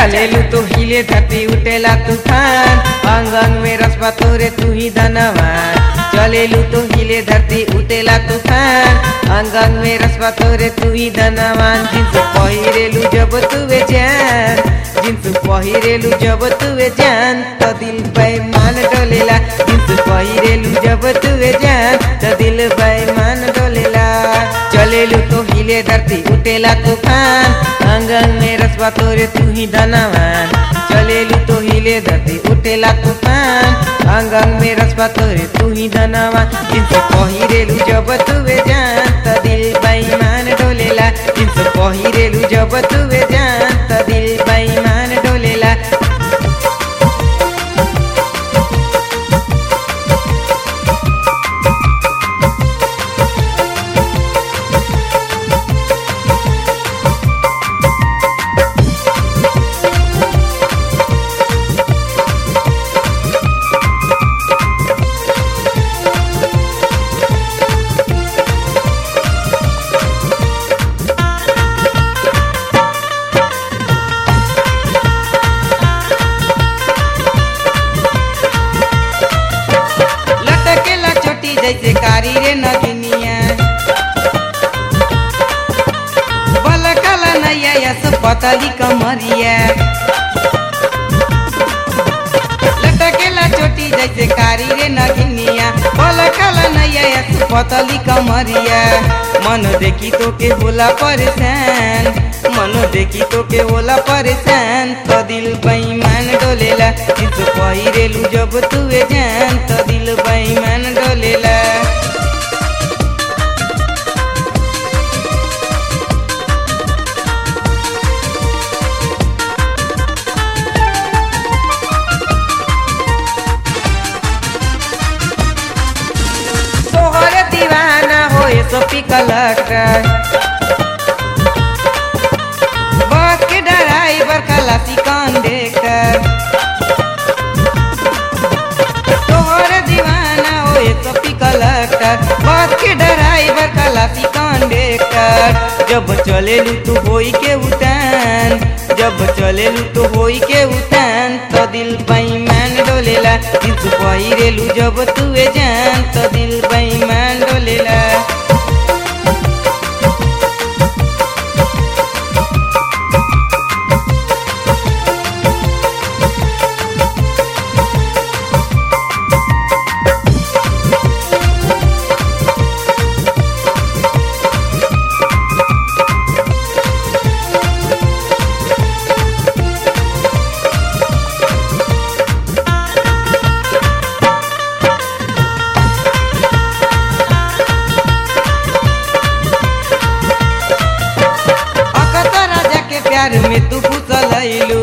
चलेलू तो हिले धरती उठेला तूफान अंग अंग में रसवा तोरे तू ही धनवान चलेलू तो हिले धरती उठेला तूफान अंग अंग में रसवा तोरे तू ही धनवान जिन्स पहिरेलू जब तुवे जान जिन्स पहिरेलू जब तुवे जान तो दिल बेईमान डोलेला जिन्स पहिरेलू जब तुवे जान तो दिल बेईमान डोलेला चलेलू तो हिले धरती उठेला तूफान अंग अंग में रसवा तोरे तू ही धनवान चलेलू तो हिले धरती उठेला तूफान अंग अंग में रसवा तोरे तू ही धनवान जिनसे पहिरेलू जब तुवे जान त दिल बेईमान डोलेला जिनसे पहिरेलू जब तुवे जान त दिल बेईमान डोलेला लटकेला छोटी जैसे कारी रे नगिनिया बलकला नैया यस पतली कमरिया लटकेला छोटी जैसे कारी रे नगिनिया बलकला नैया यस पतली कमरिया मन देखी तो के होला परेशान मन देखी तो के होला परेशान तो दिल बेईमान डोलेला जिस पहिरेलू जब तुवे जान तो दिल बेईमान डोलेला तोहर दीवाना होए सो पिकलटा बस के ड्राइवर खलासी कौन देखकर तोहर दीवाना होए तो पिकलटर बस के ड्राइवर खलासी कौन देखकर जब चलेलू तू होई के उतान जब चलेलू तो होई के उतान तो दिल बेईमान डोलेला दिल तू पहिरेलू जब तुए जान तो दिल बेईमान डोलेला अकत राजा के प्यार में तू फुसलैलू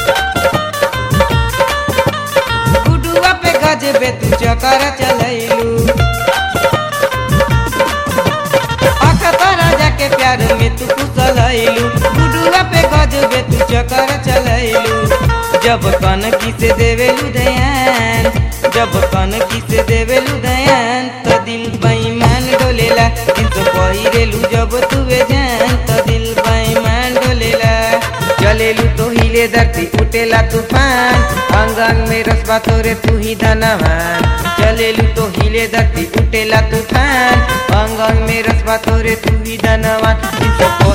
गुडुआ पे गजबे तू चकर चलैलू अकत राजा के प्यार में तू फुसलैलू गुडुआ पे गजबे तू चकर चलैलू जब कन की से देवेलू दयान जब कन की से देवेलू दयान तो दिल बेईमान डोलेला दिल तो पहिरेलू जब तुवे जान तो दिल बेईमान डोलेला चलेलू तो हिले धरती उठेला तूफान अंग अंग में रसवा तोरे तू ही धनवान चलेलू तो हिले धरती उठेला तूफान अंग अंग में रसवा तोरे तू ही धनवान दिल तो